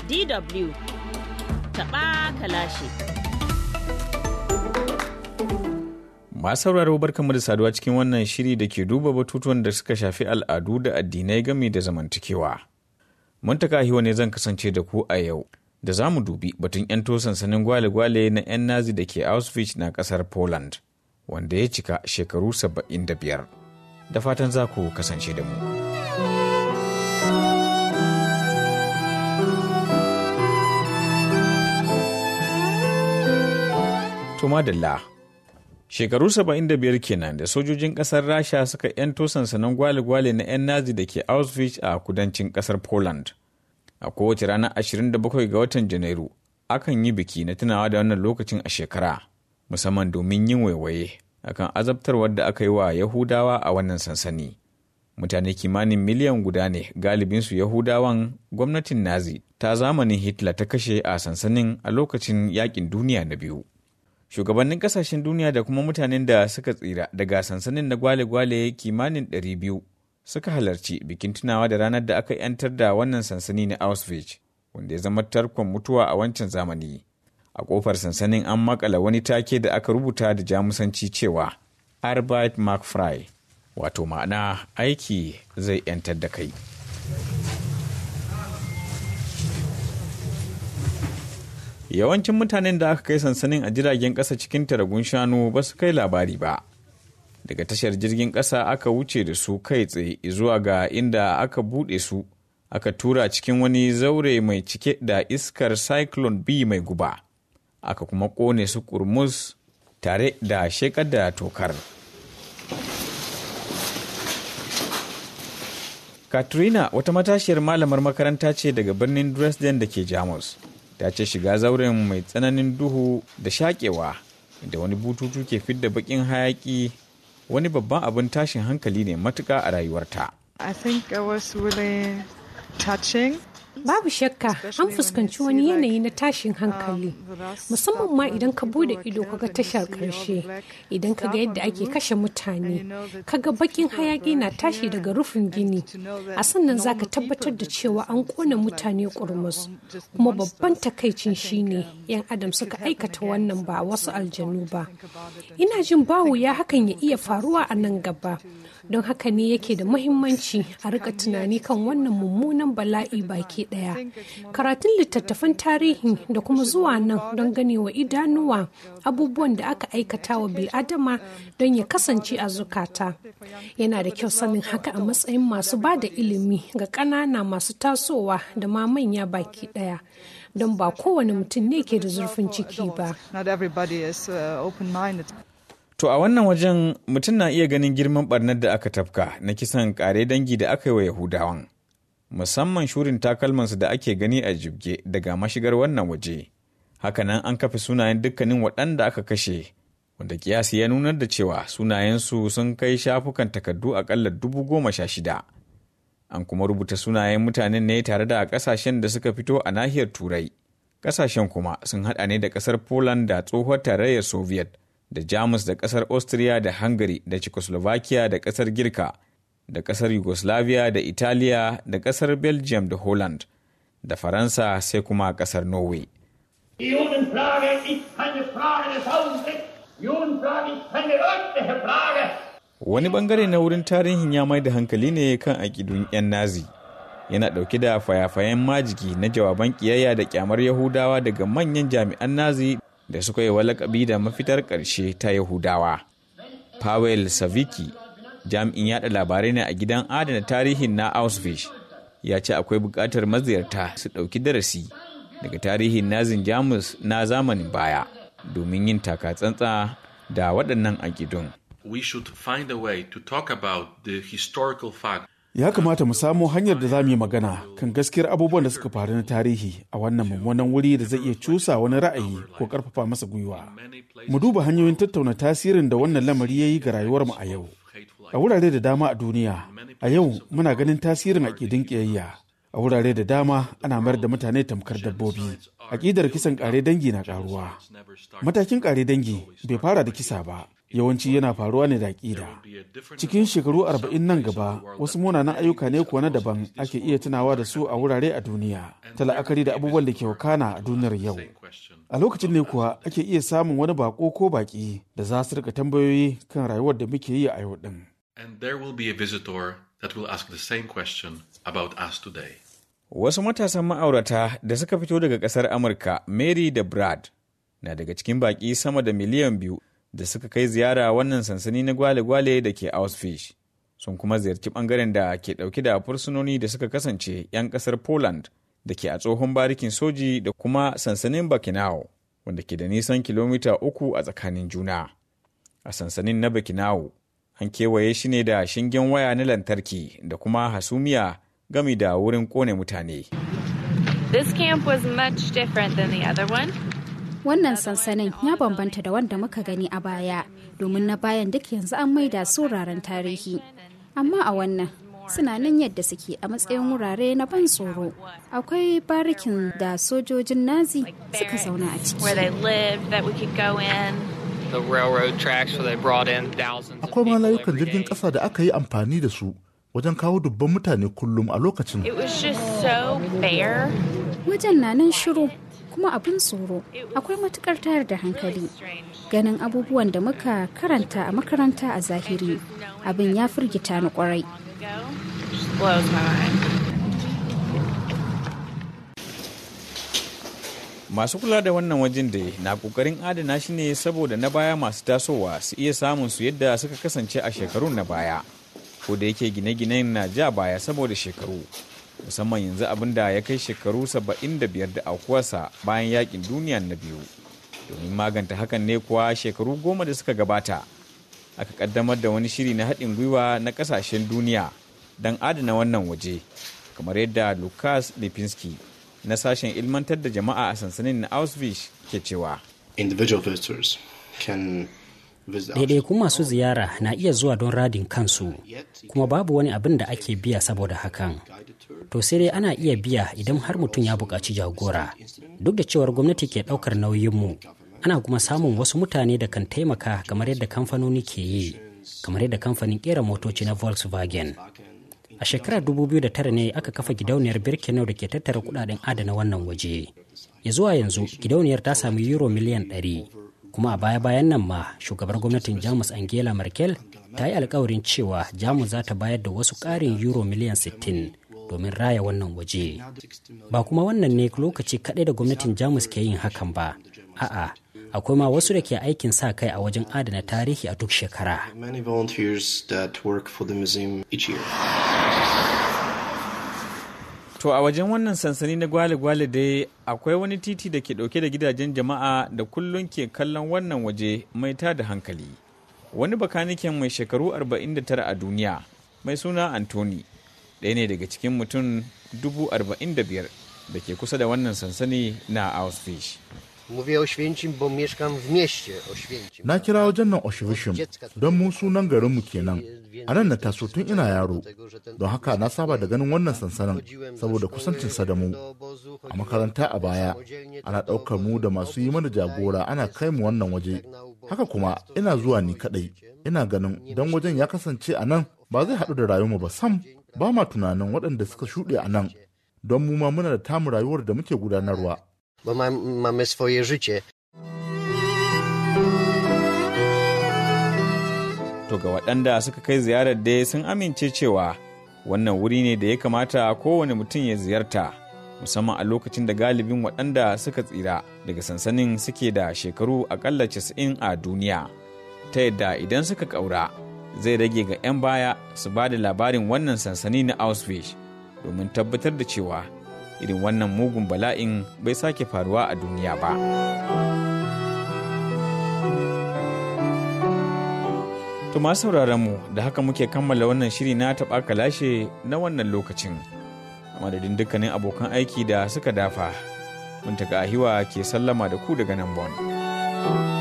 DW taɓa kalashi. Masu sauraro barkanmu da saduwa cikin wannan shiri da ke duba batutuwan da suka shafi al'adu da addinai gami da zamantakewa. Muntaka hiwa ne zan kasance da ku a yau. Da za mu dubi batun 'yan sansanin gwale-gwale na 'yan nazi da ke Auschwitz na kasar Poland, wanda ya cika shekaru 75. Da fatan za ku kasance da mu. To madalla. Shekaru 75 kenan da sojojin ƙasar Rasha suka 'yanto sansanin gwale-gwale na 'yan Nazi da ke Auschwitz a kudancin ƙasar Poland. A kowace ranar 27 ga watan Janairu, akan yi biki na tunawa da wannan lokacin a shekara, musamman domin yin waiwaye akan azabtarwar da aka yi wa Yahudawa a wannan sansani. Mutane kimanin miliyan guda ne galibinsu Yahudawan gwamnatin Nazi ta zamanin Hitler ta kashe a sansanin a lokacin yakin duniya na biyu. shugabannin kasashen duniya da kuma mutanen da suka tsira daga sansanin na gwale-gwale kimanin 200 suka halarci bikin tunawa da ranar da aka 'yantar da wannan sansani na auschwitz wanda ya zama tarkon mutuwa a wancan zamani a kofar sansanin an makala wani take da aka rubuta da jamusanci cewa arbeit mark fry wato ma'ana aiki zai 'yantar da kai yawancin mutanen da aka kai sansanin a jiragen ƙasa cikin taragun shanu ba su kai labari ba daga tashar jirgin ƙasa aka wuce da su kai tsaye zuwa ga inda aka buɗe su aka tura cikin wani zaure mai cike da iskar cyclone b mai guba aka kuma ƙone su kurmus tare da shekar da tokar katrina wata matashiyar malamar makaranta ce daga birnin dresden da ke jamus ta ce shiga zauren mai tsananin duhu da shakewa da wani bututu ke fidda bakin hayaki wani babban abin tashin hankali ne matuka a rayuwarta. I think it was really touching. Babu shakka an fuskanci wani yanayi na tashin hankali musamman ma idan ka bude ido kaga tashar karshe idan kaga yadda ake kashe mutane kaga bakin hayaki na tashi daga rufin gini a sannan zaka tabbatar da cewa an kona mutane kurmus kuma babban takaicin shine yan adam suka aikata wannan ba wasu aljanu ba ina jin bawu ya hakan ya iya faruwa a nan gaba don haka ne yake da muhimmanci a rika tunani kan wannan mummunan bala'i baki daya karatun littattafan tarihi da kuma zuwa nan don ganewa idanuwa abubuwan da aka aikata wa bil'adama don ya kasance a zukata yana da kyau sanin haka a matsayin masu ba da ilimi ga ƙanana masu tasowa da ma manya baki daya don ba kowane mutum ne ke da zurfin ciki ba To a wannan wajen mutum na iya ganin girman barnar da aka tafka na kisan kare dangi da aka yi wa Yahudawan. Musamman shurin takalmansu da ake gani a jibge daga mashigar wannan waje. Hakanan an kafa sunayen dukkanin waɗanda aka kashe, wanda kiyasi ya nunar da cewa sunayensu sun kai shafukan takardu aƙalla dubu goma sha shida. An kuma rubuta sunayen mutanen ne tare da ƙasashen da suka fito a nahiyar Turai. Ƙasashen kuma sun haɗa ne da ƙasar Poland da tsohuwar tarayyar Soviet. da Jamus da ƙasar Austria da Hungary da Czechoslovakia da ƙasar Girka da ƙasar Yugoslavia da Italiya da ƙasar Belgium da Holland da Faransa sai kuma ƙasar Norway. Wani bangare na wurin tarihin ya mai da hankali ne kan aƙidun 'yan Nazi. Yana ɗauke da fayafayen majigi na jawaban ƙiyayya da ƙyamar Yahudawa daga manyan jami'an Nazi da suka yi lakabi da mafitar ƙarshe ta Yahudawa. Pavel Saviki, jami'in yada labarai ne a gidan adana tarihin na Auschwitz, ya ce akwai buƙatar maziyarta su ɗauki darasi daga tarihin nazin Jamus na zamanin baya domin yin takatsantsa da waɗannan aƙidun. We should find a way to talk about the historical fact ya kamata mu samo hanyar da za mu yi magana kan gaskiyar abubuwan da suka faru na tarihi a wannan mummunan wuri da zai iya cusa wani ra'ayi ko karfafa masa gwiwa mu duba hanyoyin tattauna tasirin da wannan lamari ya yi ga rayuwarmu a yau a wurare da dama a duniya a yau muna ganin tasirin aƙidin ƙiyayya a wurare da dama ana mayar da mutane tamkar dabbobi aƙidar kisan ƙare dangi na ƙaruwa matakin ƙare dangi bai fara da kisa ba yawanci yana faruwa ne da ƙida cikin shekaru arba'in nan gaba wasu munanan ayyuka ne kuwa na daban ake iya tunawa da su a wurare a duniya ta la'akari da abubuwan da ke wakana a duniyar yau a lokacin ne kuwa ake iya samun wani bako ko baki da za su rika tambayoyi kan rayuwar da muke yi a yau din And there will be a visitor that will ask the same question about us today. Wasu matasan ma'aurata da suka fito daga ƙasar Amurka, Mary da Brad, na daga cikin baƙi sama da miliyan biyu da suka kai ziyara wannan sansani na gwale-gwale da ke Auschwitz. Sun kuma ziyarci ɓangaren da ke ɗauke da fursunoni da suka kasance 'yan ƙasar Poland da ke a tsohon barikin soji da kuma sansanin Birkenau, wanda ke da nisan kilomita uku a tsakanin juna. A sansanin na Birkenau, an kewaye shi ne da shingen waya na lantarki da kuma hasumiya gami da wurin kone mutane. This camp was much different than the other one. Wannan sansanin ya bambanta da wanda muka gani a baya, domin na bayan duk yanzu an maida su wuraren tarihi. Amma a wannan suna nan yadda suke a matsayin wurare na ban tsoro. Akwai barikin da sojojin Nazi suka zauna a ciki. Where they lived, that we could go in. the railroad tracks where they brought in thousands of Akwai ma people layukan every jirgin day. ƙasa da aka yi amfani da su wajen kawo dubban mutane kullum a lokacin. It was just so bare. Wajen na nan shiru kuma abin tsoro. Akwai matukar tayar da hankali. Ganin abubuwan da muka karanta a makaranta a zahiri. Abin ya firgita ni kwarai. Go. Just blows my mind. Masu kula da wannan wajen da na kokarin adana shi ne saboda na baya masu tasowa su iya samun su yadda suka kasance a shekarun na baya. Ko da yake gine-ginen na ja baya saboda shekaru. Musamman yanzu abin da ya kai shekaru 75 da aukuwarsa bayan yakin duniya na biyu. Domin maganta hakan ne kuwa shekaru goma da suka gabata. Aka kaddamar da wani shiri na haɗin gwiwa na ƙasashen duniya don adana wannan waje. Kamar yadda Lukas Lipinski na sashen ilmantar da jama'a a sansanin na Auschwitz ke cewa. individual visitors can visit Ɗaiɗaikun masu ziyara na iya zuwa don radin kansu, kuma babu wani abin da ake biya saboda hakan. To sai dai ana iya biya idan har mutum ya buƙaci jagora. Duk da cewar gwamnati ke ɗaukar nauyinmu, ana kuma samun wasu mutane da kan taimaka kamar yadda kamfanoni ke yi, kamar yadda kamfanin ƙera motoci na Volkswagen. A shekarar 2009 ne aka kafa gidauniyar Birkenau da ke tattara kudaden adana wannan waje. Ya zuwa yanzu gidauniyar ta sami euro miliyan 100. Kuma a baya-bayan nan ma shugabar gwamnatin Jamus Angela Merkel ta yi alkawarin cewa Jamus za ta bayar da wasu ƙarin euro miliyan 60 domin raya wannan waje. Ba kuma wannan ne lokaci kaɗai da gwamnatin Jamus ke yin hakan ba. A'a, akwai ma wasu da ke aikin sa kai a wajen adana tarihi a duk shekara. many volunteers that work for the museum each year. To a wajen wannan sansani na gwale-gwale dai akwai wani titi da ke dauke da gidajen jama'a da kullum ke kallon wannan waje mai da hankali. Wani bakaniken mai shekaru 49 a duniya mai suna Anthony ɗaya ne daga cikin mutum 45,000 da ke kusa da wannan sansani na Auschwitz. Mówię Oświęcim, bo mieszkam w mieście Oświęcim. Na kira wajen nan Oshibishim don mu sunan garinmu kenan. A nan na taso tun ina yaro, don haka na saba da ganin wannan sansanin saboda kusancinsa da mu. A makaranta a baya, ana ɗaukar mu da masu yi mana jagora ana kai mu wannan waje. Haka kuma ina zuwa ni kaɗai, ina ganin don wajen ya kasance a nan ba zai haɗu da rayuwarmu ba sam. Ba ma tunanin waɗanda suka shuɗe a nan, don mu ma muna da tamu rayuwar da muke gudanarwa. Bo mam, mamy swoje życie. To ga waɗanda suka kai ziyarar dai sun amince cewa wannan wuri ne da ya kamata kowane mutum ya ziyarta musamman a lokacin da galibin waɗanda suka tsira daga sansanin suke da shekaru akalla 90 a duniya ta yadda idan suka ƙaura zai rage ga 'yan baya su ba da labarin wannan sansani na Auschwitz domin tabbatar da cewa irin wannan mugun bala'in bai sake faruwa a duniya ba. To masu sauraron mu da haka muke kammala wannan shiri na taɓa kalashe na wannan lokacin. A madadin dukkanin abokan aiki da suka dafa, mun ahiwa ke sallama da ku daga nan Bon.